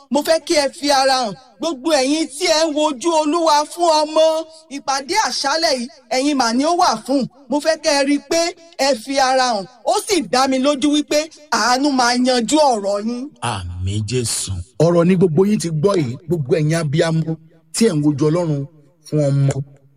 mo fẹ́ kí ẹ fi ara hàn gbogbo ẹ̀yin tí ẹ ń wojú olúwa fún ọmọ ìpàdé àṣálẹ̀ yìí ẹ̀yin mà ni ó wà fún mo fẹ́ kẹ́ ẹ rí i pé ẹ fi ara hàn ó sì dá mi lójú wípé àánú máa yanjú ọ̀rọ̀ yín. àmì jésù. ọ̀rọ̀ ní gbogbo yín ti gbọ́ yìí gbogbo ẹ̀yin abiyamọ tí ẹ̀ ń wojú ọlọ́run fún ọmọ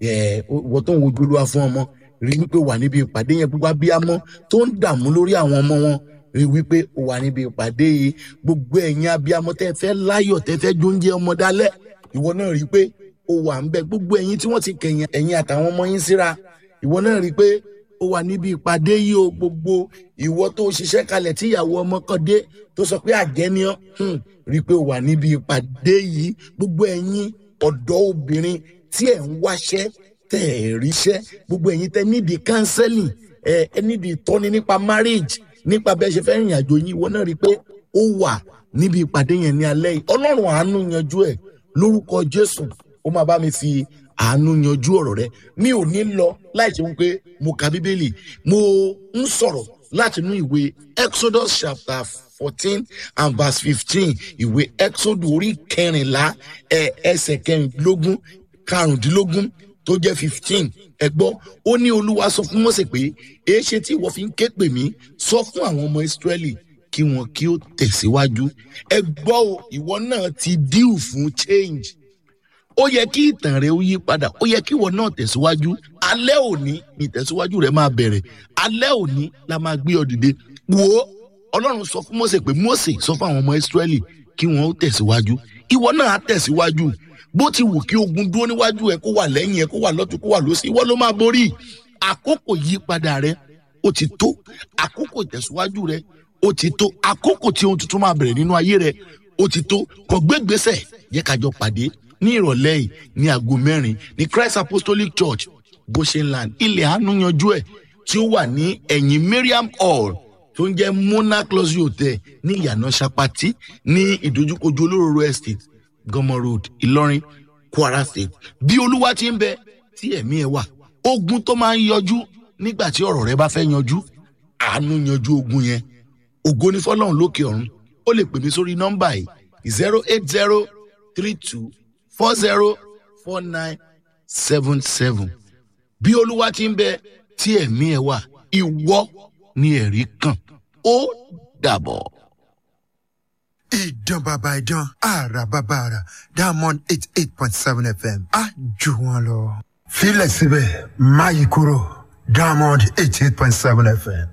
ìwọ tó ń wojú olúwa fún ọmọ rí wípé wà níbi ìpàdé yẹn gbogbo abiyamọ tó ń dààmú lórí àwọn ọmọ wọn rí wípé ó wà níbi ìpàdé yìí gbogbo ẹ̀yin abiyamọ tẹ́ fẹ́ láyọ̀ tẹ́ fẹ́ jóúnjẹ ọmọ dálẹ̀ ìwọ náà rí pé ó wà ń bẹ gbogbo ẹ̀yin tí wọ́n ti kẹ̀yìn ẹ̀yin àtàwọn ọmọ yín síra ìwọ náà rí pé ó wà níbi ìpàdé yìí o gbogbo ìwọ tó ṣiṣẹ́ kalẹ̀ tí ìyàwó ọmọ kan dé tó sọ pé àjẹni ọ rí pé ó wà níbi ìpàdé yìí gbogbo ẹ̀yin ọ̀dọ́ obìnrin tí ẹ̀ ń wáṣẹ́ tẹ̀ ẹ̀ ríṣẹ́ gbogbo ẹ̀yin tẹ́ nídìí counseling ẹ̀ ẹ̀ nídìí ìtọ́ni nípa marriage nípa bẹ́ẹ̀ ṣe fẹ́ rìnrìn àjò yín ìwọ náà rí i pé ó wà níbi ìpàdé yẹn ní alẹ́ yìí ọlọ́run àánú yanjú ẹ̀ lórúkọ jésù ó máa bá mi fi àánú yanjú ọ̀rọ̀ rẹ mi ò ní lọ láì ṣe wípé mo ka bíbélì mo ń sọ̀rọ̀ láti inú ìwé exodus chapter fourteen and verse fifteen ìwé exodus orí kẹrìnlá ẹ ẹsẹ̀ kẹrìndínlógún karùndínlógún tó jẹ́ fifteen ẹ gbọ́ ó ní olúwa sọ fún mọ́sẹ̀ pé èé ṣe tí ìwọ fi ń ké pè mí sọ fún àwọn ọmọ ìsírẹ́lì kí wọn kí ó tẹ̀síwájú ẹ gbọ́ o ìwọ náà ti díù fún change ó yẹ kí ìtàn rẹ ó yí padà ó yẹ kí ìwọ náà tẹ̀síwájú alẹ́ òní ni ìtẹ̀síwájú rẹ máa bẹ̀rẹ̀ alẹ́ òní la máa gbé ọ dìde wò ó ọlọ́run sọ fún mọ́sẹ̀ pé mọ́sẹ̀ sọ fún àwọn ọmọ ìsírẹ́lì kí wọn ó tẹ̀síwájú ìwọ náà á tẹ̀síwájú bó ti wù kí ogun dúró níwájú ẹ kó wà lẹ́yìn ẹ kó wà lọ́tún kó wà lọ́sí ìwọ ló máa borí àkókò yípadà rẹ ó ti tó àkókò ìtẹ̀síwájú rẹ ó ti tó àkókò tí ohun tuntun máa bẹ̀rẹ̀ nínú ayé rẹ ó ti tó kò gbégbèsè yẹ kájọ pàdé ní ìrọ̀lẹ́ yìí ní aago mẹ́rin ní christ apostolic church goshenland ilẹ̀ àánú yanjú ẹ̀ tí ó wà ní ẹ̀yìn mariam hall tó ń jẹ́ monarch luxury hotel ní ìyànà sapati ní ìdojúkojú olóró estate gọmọ road ìlọrin kwara state bí olúwa ti ń bẹ tí ẹ̀mí ẹ̀ wà ogun tó máa ń yọjú nígbà tí ọ̀rọ̀ rẹ bá fẹ́ yanjú àánú yanjú ogun yẹn ògo ní fọlọ́run lókè ọ̀run ó lè pè mí sórí nọ́mbà yìí zero eight zero three two four zero four nine seven seven bí olúwa ti ń bẹ tí ẹ̀mí ẹ̀ wà ìwọ ni ẹ̀rí kàn ó dàbọ̀. ìdán bàbá ìdán àrà bàbá àrà diamond eight eight point seven fm á jù wọn lọ. filẹ̀ síbẹ̀ máyì kúrò diamond eight eight point seven fm